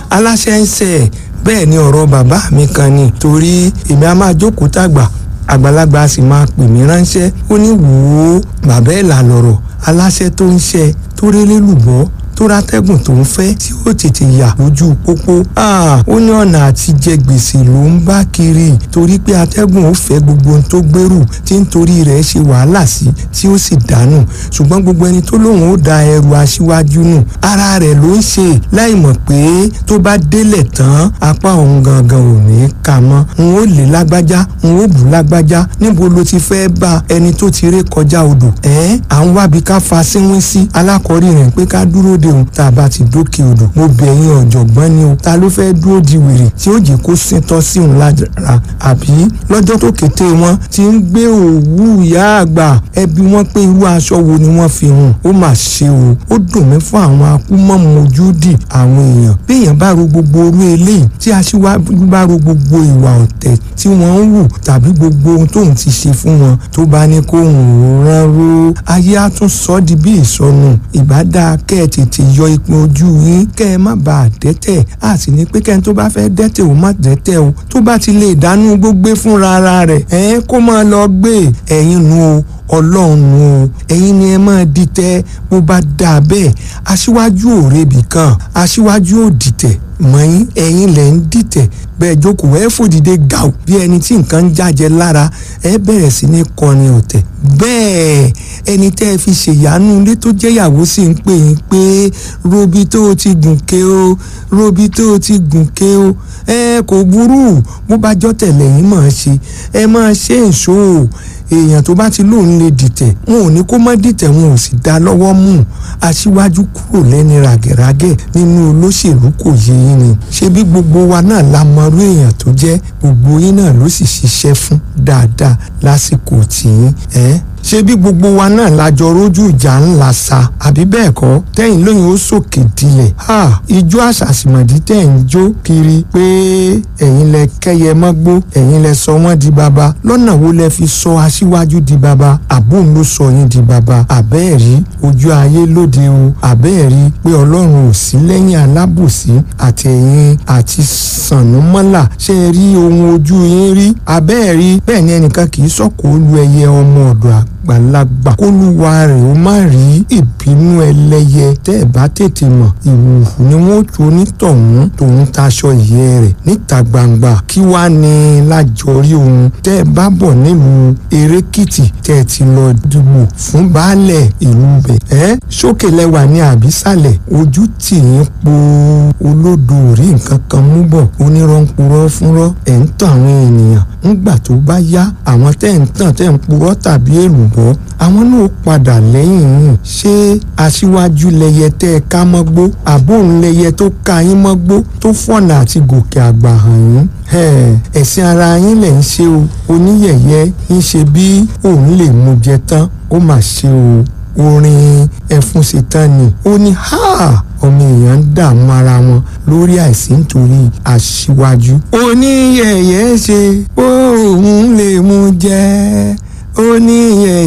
aláṣẹ ń ṣe bẹ́ẹ̀ ni ọ̀rọ̀ bàbá mi kan ni torí èmi á máa jókòó tàgbà àgbàlagbà sì máa pè mí ránṣẹ́ ó ní wò ó bàbá ẹ̀ là lọ̀rọ̀ aláṣẹ tó ń ṣe tó rélé lùbọ́ tó rátẹ́gùn tó ń fẹ́ tí ó tètè yà lójú pópó. ó ní ọ̀nà àti jẹ gbèsè ló ń bá kiri torí pé atẹ́gùn ó fẹ́ gbogbo ohun tó gbèrú tí ń torí rẹ̀ ṣe wàhálà sí tí ó sì dànù ṣùgbọ́n gbogbo ẹni tó lóun ó da ẹrù aṣíwájú nù ara rẹ̀ ló ń ṣe láì mọ̀ pé tó bá délẹ̀ tán apá òun gangan ò ní kà mọ́ n ó lè lágbájá n ó bù lágbájá níbo ló ti fẹ́ bá ẹni tó ti ré kọjá odò ẹ̀ à ń wábi ká fa síwín sí alákọ̀ọ́rí rẹ̀ pé ká dúró de òun tá a bá ti dókè odò mo bẹ̀ yín ọ̀jọ̀gbọ́n ni o ta ló fẹ́ dúró di wèrè tí ó jẹ́ kó síntọ́ sí òun lára àbí lọ́jọ́ tó kété wọn ti ń gbé òwú ìyá àgbà ẹbí wọn pé irú aṣọ wo ni wọ́n fi hùn ó mà ṣe o ó dùn mí fún àwọn akúmọ̀mọ́ ojú dì àwọn èèyàn bí èèyàn bá ro gbogbo orú eléyìí tí aṣíwájú bá ro gbogbo ìwà ọ̀tẹ̀ tí wọ́n ń wù tàbí gbogbo ohun tóun ti ṣe fún wọn tó bá ní kó ń rán ró ayé á tún sọ ọ́ di bí ìsọnù ìbá dáa kẹ́ ẹ tètè yọ ìpín ojú yín kẹ́ ẹ má bàa dẹ́tẹ̀ á sì ní pé kẹ́ni tó bá fẹ́ dẹ́tẹ̀ ò má dẹ́tẹ̀ o tó bá ti lè dánú gbógbé fúnra ara rẹ̀ ẹ̀ kó máa lọ gbé ẹ̀yin nu o ọlọ́run nu o ẹ̀yin ni ẹ máa dìtẹ̀ bó bá dáa bẹ́ẹ̀ aṣíwájú ò rebì kan aṣíwájú ò dìtẹ̀ mọ̀yìn ẹ̀yin lẹ̀ ń dìtẹ̀ bẹ́ẹ̀ jókòó ẹ fòdìdé gàù bí ẹni tí nǹkan ń jájẹ lára ẹ bẹ̀rẹ̀ sí ní kọrin ọ̀tẹ̀ bẹ́ẹ̀ ẹni tẹ́ ẹ fi ṣèyànú ilé tó jẹ́yàwó sì ń pè yín pé robi tó o ti gùn ké o robi tó o ti gùn ké o ẹ kò burú bó bá jọ́ tẹ̀lé yín máa ṣe ẹ máa ṣe èso o èèyàn tó bá ti lóun lè dìtẹ̀ wọn ò ní kó má dìtẹ̀ wọn ò sì dá lọ́wọ́ mú aṣíwájú kúrò lẹ́ni ràgẹ̀ràgẹ̀ nínú olóṣèlú kò yé yín ni ṣé bí gbogbo wa náà la mọrú èèyàn tó jẹ́ gbogbo yín náà ló sì ṣiṣẹ́ fún dáadáa lásìkò tìyín ẹ́ ṣé bí gbogbo wa náà lájọ rójú ìjà ńlá sa àbí bẹ́ẹ̀ kọ́ tẹ́yìn lóyún ó sòkè dilẹ̀ ha ijó àṣàṣìmọ̀dí tẹ̀ ń jó kiri pé ẹ̀yin lẹ kẹ́yẹ mọ́gbó ẹ̀yin lẹ sọ wọ́n di baba lọ́nà wo lẹ fi sọ aṣíwájú di baba àbóun ló sọ yín di baba àbẹ́ẹ̀rí ojú ayé lóde o àbẹ́ẹ̀rí pé ọlọ́run ò sí lẹ́yìn alábòsí àtẹ̀yìn àti sànúmọ́là ṣe é rí ohun ojú yín rí àbẹ́ẹ̀rí bẹ́ẹ̀ ni ẹnìkan kì í sọ̀kò lu ẹyẹ ọmọ ọ̀dọ̀ àgbà àgbàlagbà kólúwa rẹ̀ ó má rí ìbínú ẹlẹ́yẹ tẹ́ ẹ̀ bá tètè mọ̀ ìwùhù ni wọ́n tu onítọ̀hún tòun taṣọ ìyẹ́ rẹ̀ níta gbangba kí wá ní lájọrí ohun tẹ́ ẹ bá bọ̀ nílùú erékìtì tẹ́ ẹ ti lọ dìbò fún baálẹ̀ ìlú bẹ̀ ẹ́ sókè lẹ́wà ní àbísàlẹ̀ ojú tì yín po olódo rí nǹkan kan mú bọ̀ onírọ̀ǹpurọ́ fúnrọ́ ẹ̀ ń tàn àwọn ènìyàn ńgbà tó bá yá àwọn tẹ́ ń tàn tẹ́ ń purọ́ tàbí èlùbọ́ àwọn náà padà lẹ́yìn yìí ṣé aṣíwájú lẹyẹ tẹ́ ẹ ká mọ́gbó àbóhùn lẹyẹ tó ká yín mọ́gbó tó fọ̀nà àti gòkè àgbà hàn yín ẹ̀sìn ara yín lẹ̀ ń ṣe o oníyẹ̀yẹ́ ń ṣe bí òun lè mú jẹ tán ó mà ṣe o orin ẹfun ṣetán ni ó ní ha ọmọ èèyàn ń dààmú ara wọn lórí àìsí nítorí aṣíwájú. oníyẹ̀yẹ́ ṣe òun lè mú jẹ oníyẹ̀yẹ́.